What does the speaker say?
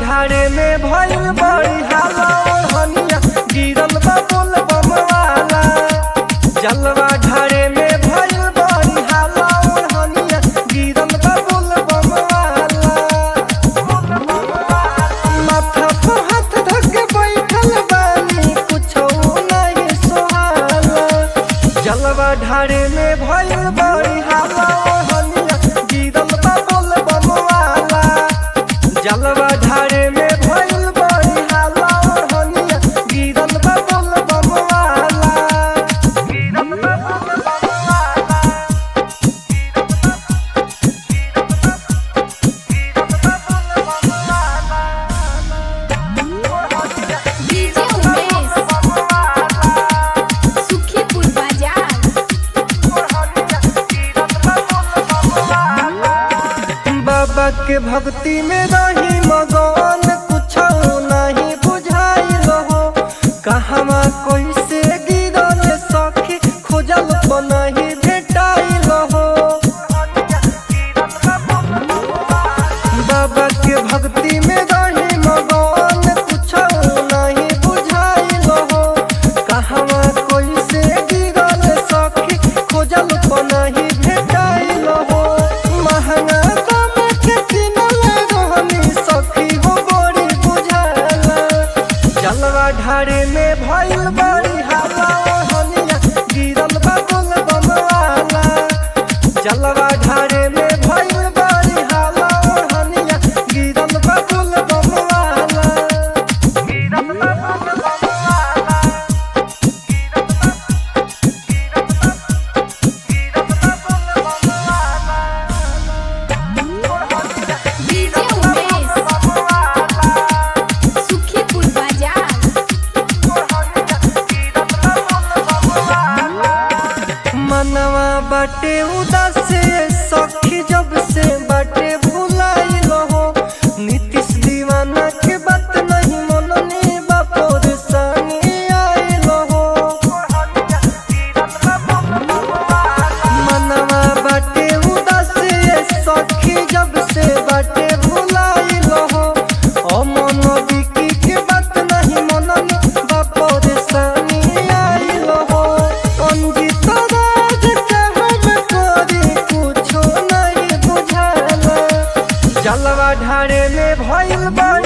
ढारे में भइल बड़ी हाला ओढ़निया गिरल बा बोल बमवाला जलवा ढारे में भइल बड़ी हाला ओढ़निया गिरल बा बोल बमवाला माथा पर हाथ धक बैठल बानी कुछो नहीं सोहाला जलवा ढारे में भइल बड़ी हाला ओढ़निया गिरल बा बोल बमवाला जलवा ढारे में भइल बड़ी हाला ओढ़निया गिरल बा बोल बमवाला गिरल बा बोल बमवाला डीजे उमेश सुखीपुर बाजार बाबा के भक्ति में रही मगन कुछ नहीं बुझाइल हो कहवा कैसे गिरल सखी खोजल नहीं भेटाइल हो बाबा के भक्ति में रही मगन कुछ नहीं बुझाइल हो कहवा कैसे गिरल सखी खोजल नहीं भेटाइल हो महंगा दाम के किनल रहनी सखी हो बड़ी बुझाला जलवा ढारे में भइल बड़ी हाला ओढ़निया गिरल बा बोल बमवाला जलवा ढारे में भइल बड़ी हाला ओढ़निया गिरल बा बोल बमवाला गिरल बा बोल बमवाला डीजे उमेश सुखीपुर बाजार मनवा बाटे उदास सखी जब से बाटे भुलाइल हो नीतीश दीवाना के बात नहीं मननी बापोर संगे आइल हो मनवा बाटे उदास सखी जब से बाटे भुलाइल हो अमन बिकी के बात नहीं मननी बापोर संगे आइल हो अंजित राज के हम करी कुछो नहीं बुझाला जलवा ढारे में भइल बड़ी